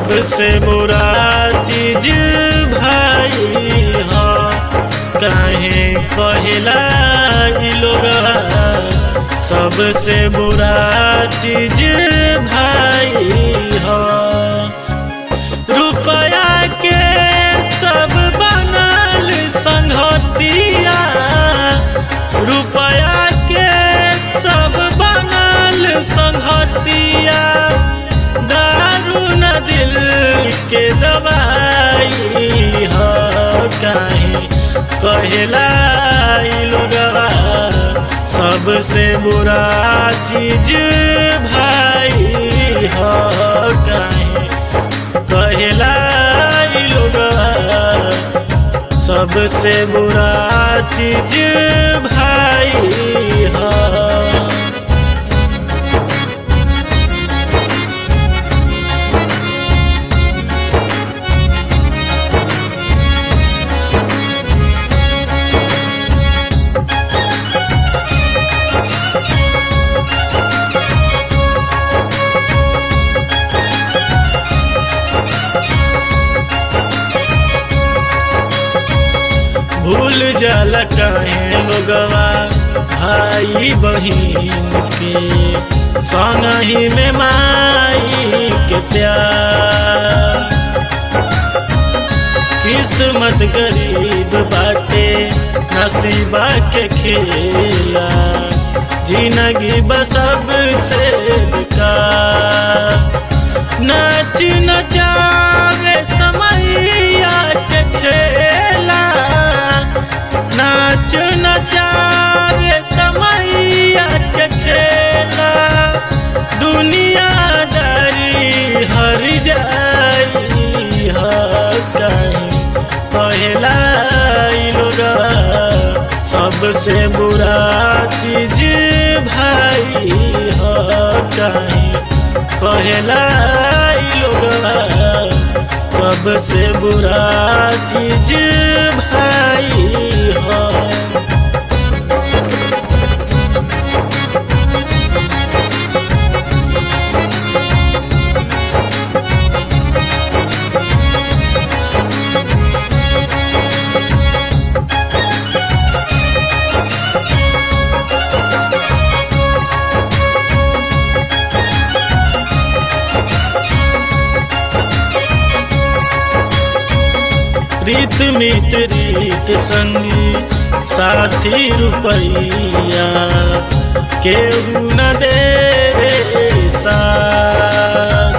सबसे बुरा चीज भाई हो काहे कहेला ई लोगवा सबसे बुरा चीज भाई हो रुपया के सब बनल संगतिया रुपया के सब बनल संगतिया दारू न दिल के दवाई हो काहे कहेला ई लोगवा सबसे बुरा चीज भाई हो काहे कहेला ई लोगवा सबसे बुरा चीज भाई हो भूल जाला काहे लोगवा भाई बहिन के संगही में माई के प्यार किस्मत गरीब बाटे नसीबा के खेला जिंदगी बसब से बेकार नाच नचावे समैया के खेला नाच नचावे समैया के खेला दुनियादारी हर जाई ह कहीं पहला ई लोगवा सबसे बुरा चीज भाई हो कहीं पहला ई लोगवा सबसे बुरा चीज भाई हो रीत मित रीत संगी साथी रुपैया केहू न दे साथ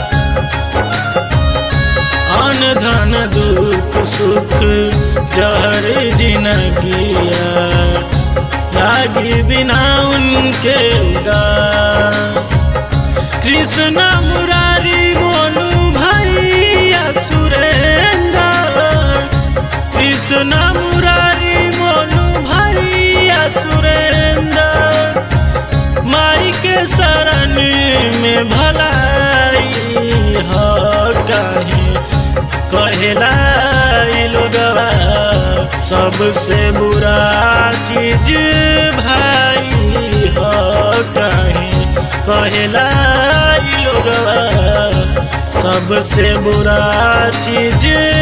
अन धन दुख सुख जहर जिनगिया लागी बिना उनके उदास कृष्ण मुरारी मोनू भैया सुरेंद्र कृष्ण मुरारी मोनू भैया सुरेंद्र माई के शरण में भलाई हो कहे कहेला ई लोगवा सबसे बुरा चीज भाई हो कहे कहेला ई लोगवा सबसे बुरा चीज